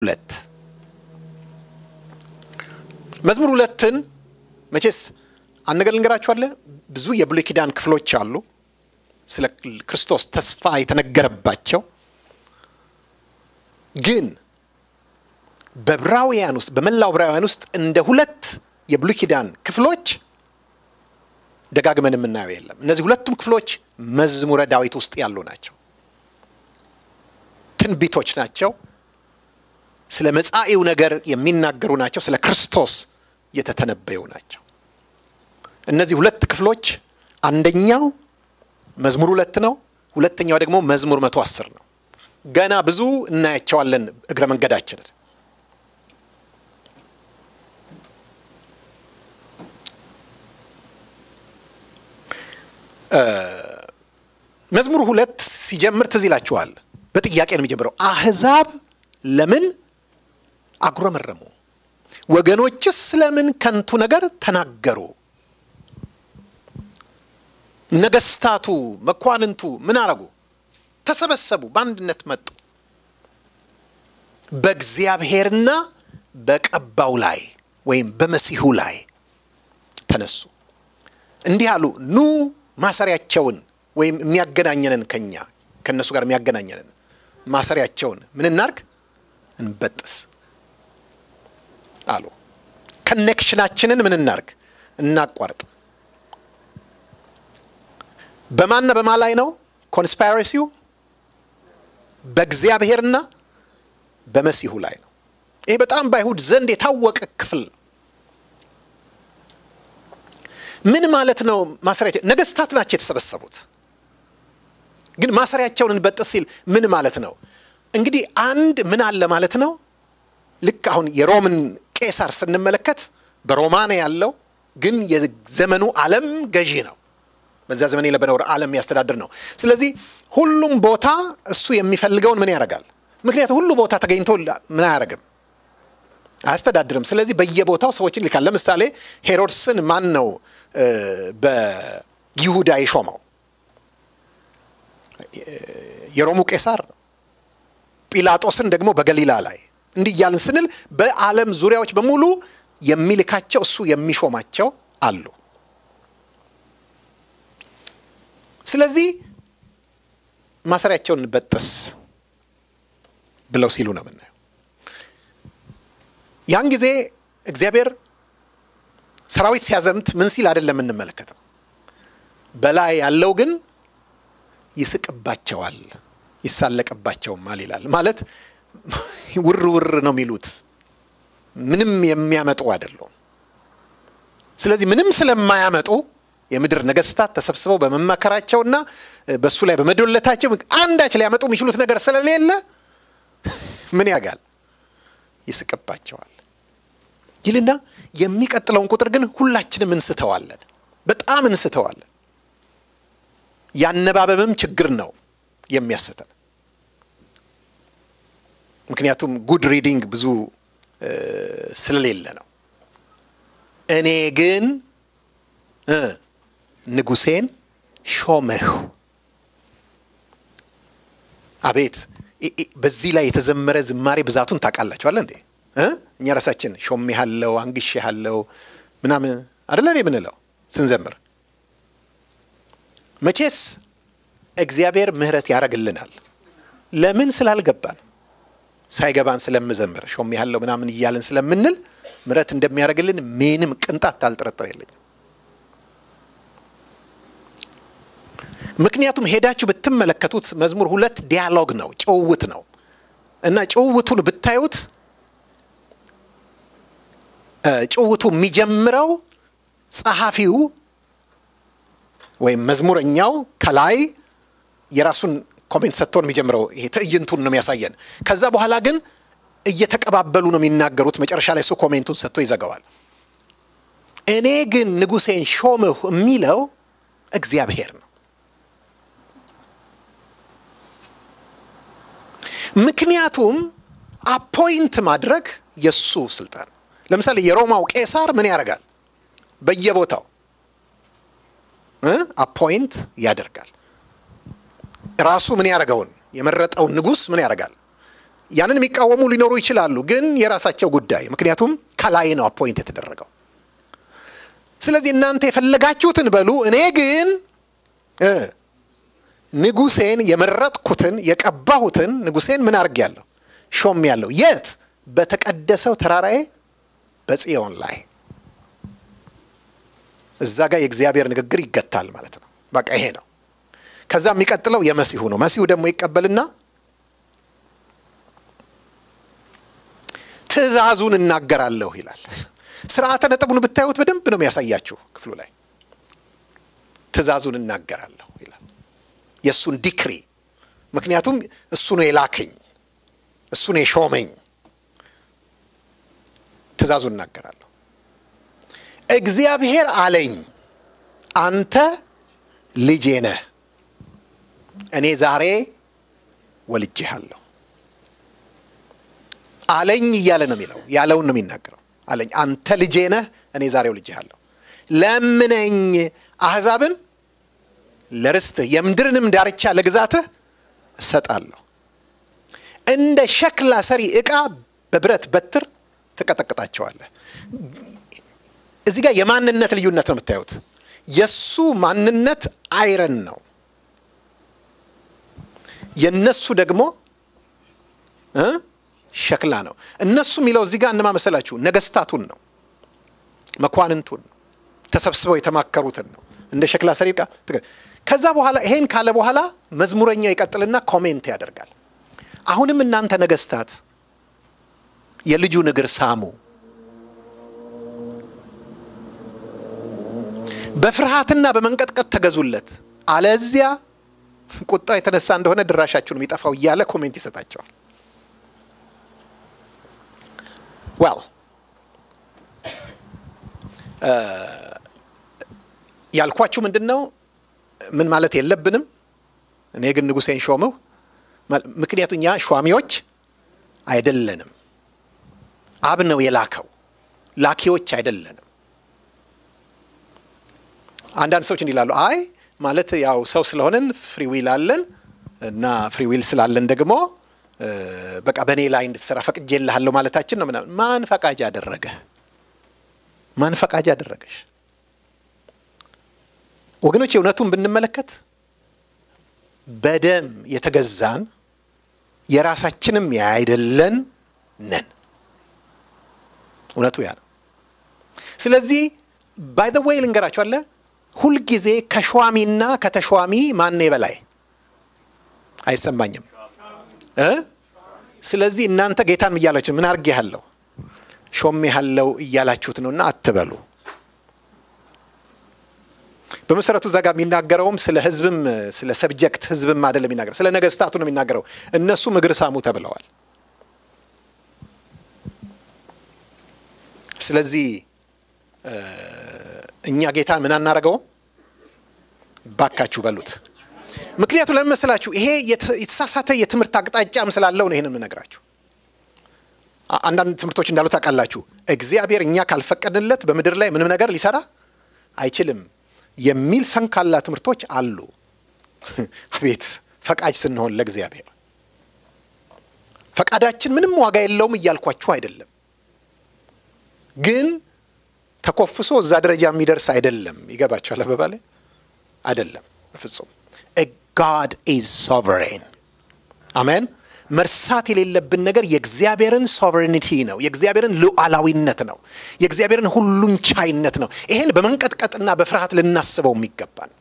ሁለት መዝሙር ሁለትን መቼስ አነገር ልንገራችኋለ ብዙ የብሉይ ኪዳን ክፍሎች አሉ ስለ ክርስቶስ ተስፋ የተነገረባቸው ግን በዕብራውያን ውስጥ በመላው ዕብራውያን ውስጥ እንደ ሁለት የብሉይ ኪዳን ክፍሎች ደጋግመን የምናየው የለም። እነዚህ ሁለቱም ክፍሎች መዝሙረ ዳዊት ውስጥ ያሉ ናቸው። ትንቢቶች ናቸው። ስለ መጻኢው ነገር የሚናገሩ ናቸው። ስለ ክርስቶስ የተተነበዩ ናቸው። እነዚህ ሁለት ክፍሎች አንደኛው መዝሙር ሁለት ነው። ሁለተኛው ደግሞ መዝሙር መቶ አስር ነው። ገና ብዙ እናያቸዋለን እግረ መንገዳችንን። መዝሙር ሁለት ሲጀምር ትዝ ይላችኋል። በጥያቄ ነው የሚጀምረው። አሕዛብ ለምን አጉረመረሙ? ወገኖችስ ስለምን ከንቱ ነገር ተናገሩ? ነገስታቱ፣ መኳንንቱ ምን አረጉ? ተሰበሰቡ፣ በአንድነት መጡ። በእግዚአብሔርና በቀባው ላይ ወይም በመሲሁ ላይ ተነሱ። እንዲህ አሉ፣ ኑ ማሰሪያቸውን ወይም የሚያገናኘንን ከኛ ከእነሱ ጋር የሚያገናኘንን ማሰሪያቸውን ምን እናርግ? እንበጥስ አሉ። ከኔክሽናችንን ምን እናርግ? እናቋርጥ። በማንና በማ ላይ ነው ኮንስፓይረሲው? በእግዚአብሔርና በመሲሁ ላይ ነው። ይሄ በጣም በአይሁድ ዘንድ የታወቀ ክፍል ነው። ምን ማለት ነው? ማሰሪያቸው ነገስታት ናቸው የተሰበሰቡት። ግን ማሰሪያቸውን እንበጥስ ሲል ምን ማለት ነው? እንግዲህ አንድ ምን አለ ማለት ነው። ልክ አሁን የሮምን ቄሳር ስንመለከት በሮማ ነው ያለው፣ ግን የዘመኑ ዓለም ገዢ ነው። በዛ ዘመን የነበረው ዓለም ያስተዳድር ነው። ስለዚህ ሁሉም ቦታ እሱ የሚፈልገውን ምን ያደርጋል? ምክንያቱም ሁሉ ቦታ ተገኝቶ ምን አያደርግም አያስተዳድርም። ስለዚህ በየቦታው ሰዎችን ይልካል። ለምሳሌ ሄሮድስን ማን ነው በይሁዳ የሾመው? የሮሙ ቄሳር ነው። ጲላጦስን ደግሞ በገሊላ ላይ እንዲህ እያልን ስንል በዓለም ዙሪያዎች በሙሉ የሚልካቸው እሱ የሚሾማቸው አሉ። ስለዚህ ማሰሪያቸውን በጥስ ብለው ሲሉ ነው የምናየው። ያን ጊዜ እግዚአብሔር ሰራዊት ሲያዘምት ምን ሲል አይደለም የምንመለከተው። በላይ ያለው ግን ይስቅባቸዋል፣ ይሳለቅባቸውማል ይላል። ማለት ውር ውር ነው የሚሉት፣ ምንም የሚያመጡ አይደሉም። ስለዚህ ምንም ስለማያመጡ የምድር ነገስታት ተሰብስበው በመመከራቸውና በእሱ ላይ በመዶለታቸው አንዳች ሊያመጡ የሚችሉት ነገር ስለሌለ ምን ያጋል ይስቅባቸዋል ይልና የሚቀጥለውን ቁጥር ግን ሁላችንም እንስተዋለን፣ በጣም እንስተዋለን። ያነባበብም ችግር ነው የሚያስተን። ምክንያቱም ጉድ ሪዲንግ ብዙ ስለሌለ ነው። እኔ ግን ንጉሴን ሾመሁ። አቤት! በዚህ ላይ የተዘመረ ዝማሬ ብዛቱን ታውቃላችኋል እንዴ? እኛ ራሳችን ሾሜሃለው፣ አንግሼሃለው ምናምን አደለ የምንለው ስንዘምር። መቼስ እግዚአብሔር ምሕረት ያደርግልናል። ለምን ስላልገባን ሳይገባን ስለምዘምር ሾሜሃለው ምናምን እያልን ስለምንል ምሕረት እንደሚያደርግልን ምንም ቅንጣት አልጠረጠር የለኝም። ምክንያቱም ሄዳችሁ ብትመለከቱት መዝሙር ሁለት ዲያሎግ ነው፣ ጭውውት ነው እና ጭውውቱን ብታዩት ጭውውቱ የሚጀምረው ጸሐፊው ወይም መዝሙረኛው ከላይ የራሱን ኮሜንት ሰጥቶን የሚጀምረው ይሄ ትዕይንቱን ነው የሚያሳየን። ከዛ በኋላ ግን እየተቀባበሉ ነው የሚናገሩት። መጨረሻ ላይ እሱ ኮሜንቱን ሰጥቶ ይዘጋዋል። እኔ ግን ንጉሴን ሾምሁ የሚለው እግዚአብሔር ነው። ምክንያቱም አፖይንት ማድረግ የእሱ ስልጣን ነው። ለምሳሌ የሮማው ቄሳር ምን ያደርጋል? በየቦታው አፖይንት ያደርጋል። ራሱ ምን ያደርገውን የመረጠውን ንጉሥ ምን ያደርጋል? ያንን የሚቃወሙ ሊኖሩ ይችላሉ፣ ግን የራሳቸው ጉዳይ። ምክንያቱም ከላይ ነው አፖይንት የተደረገው። ስለዚህ እናንተ የፈለጋችሁትን በሉ፣ እኔ ግን ንጉሴን የመረጥኩትን የቀባሁትን ንጉሴን ምን አድርጌያለሁ? ሾሜያለሁ። የት? በተቀደሰው ተራራዬ በጽዮን ላይ። እዛ ጋር የእግዚአብሔር ንግግር ይገታል ማለት ነው። በቃ ይሄ ነው። ከዛ የሚቀጥለው የመሲሁ ነው። መሲሁ ደግሞ ይቀበልና ትእዛዙን እናገራለሁ ይላል። ስርዓተ ነጥቡን ብታዩት በደንብ ነው የሚያሳያችሁ ክፍሉ ላይ ትእዛዙን እናገራለሁ ይላል። የእሱን ዲክሪ ምክንያቱም እሱ ነው የላከኝ፣ እሱ ነው የሾመኝ። ትእዛዙን እናገራለሁ። እግዚአብሔር አለኝ አንተ ልጄ ነህ፣ እኔ ዛሬ ወልጄሃለሁ። አለኝ እያለ ነው የሚለው፣ ያለውን ነው የሚናገረው። አለኝ አንተ ልጄ ነህ፣ እኔ ዛሬ ወልጄሃለሁ። ለምነኝ አሕዛብን ለርስትህ የምድርንም ዳርቻ ለግዛትህ እሰጣለሁ። እንደ ሸክላ ሰሪ ዕቃ በብረት በትር ትቀጠቅጣቸዋለህ። እዚህ ጋር የማንነት ልዩነት ነው የምታዩት። የእሱ ማንነት አይረን ነው፣ የነሱ ደግሞ ሸክላ ነው። እነሱ የሚለው እዚህ ጋር እነማ መሰላችሁ? ነገስታቱን ነው፣ መኳንንቱን ነው፣ ተሰብስበው የተማከሩትን ነው። እንደ ሸክላ ሰሪ ዕቃ ከዛ በኋላ ይሄን ካለ በኋላ መዝሙረኛው ይቀጥልና ኮሜንት ያደርጋል። አሁንም እናንተ ነገስታት የልጁን እግር ሳሙ፣ በፍርሃትና በመንቀጥቀጥ ተገዙለት፣ አለዚያ ቁጣው የተነሳ እንደሆነ ድራሻችሁን የሚጠፋው እያለ ኮሜንት ይሰጣቸዋል። ዌል ያልኳችሁ ምንድን ነው? ምን ማለት የለብንም። እኔ ግን ንጉሴን ሾምሁ። ምክንያቱ እኛ ሿሚዎች አይደለንም። አብ ነው የላከው፣ ላኪዎች አይደለንም። አንዳንድ ሰዎች እንዲህ ይላሉ፣ አይ ማለት ያው ሰው ስለሆንን ፍሪ ዊል አለን እና ፍሪ ዊል ስላለን ደግሞ በቃ በእኔ ላይ እንድትሰራ ፈቅጄልሃለሁ ማለታችን ነው ምናምን። ማን ፈቃጅ አደረገ? ማን ፈቃጅ አደረገሽ? ወገኖች እውነቱን ብንመለከት በደም የተገዛን የራሳችንም ያይደለን ነን። እውነቱ ያ ነው። ስለዚህ ባይ ዘ ዌይ ልንገራችሁ አለ ሁልጊዜ ከሿሚና ከተሿሚ ማን በላይ አይሰማኝም እ ስለዚህ እናንተ ጌታን እያላችሁ ምን አድርጌሃለሁ ሾሜሃለሁ እያላችሁት ነውና አትበሉ። በመሰረቱ እዛ ጋር የሚናገረውም ስለ ህዝብም ስለ ሰብጀክት ህዝብም አይደለም የሚናገረው፣ ስለ ነገስታቱ ነው የሚናገረው። እነሱም እግር ሳሙ ተብለዋል። ስለዚህ እኛ ጌታ ምን አናረገውም? ባካችሁ በሉት። ምክንያቱ ለምን መሰላችሁ? ይሄ የተሳሳተ የትምህርት አቅጣጫም ስላለው ነው ይህንን የምነግራችሁ። አንዳንድ ትምህርቶች እንዳሉ ታውቃላችሁ። እግዚአብሔር እኛ ካልፈቀድንለት በምድር ላይ ምንም ነገር ሊሰራ አይችልም የሚል ሰንካላ ትምህርቶች አሉ። አቤት ፈቃጅ ስንሆን ለእግዚአብሔር ፈቃዳችን ምንም ዋጋ የለውም እያልኳችሁ አይደለም፣ ግን ተኮፍሶ እዛ ደረጃ የሚደርስ አይደለም። ይገባችኋል? አበባሌ አይደለም በፍጹም። ጋድ ኢዝ ሶቨሬን አሜን። መርሳት የሌለብን ነገር የእግዚአብሔርን ሶቨሬኒቲ ነው። የእግዚአብሔርን ሉዓላዊነት ነው። የእግዚአብሔርን ሁሉን ቻይነት ነው። ይሄን በመንቀጥቀጥና በፍርሃት ልናስበው የሚገባን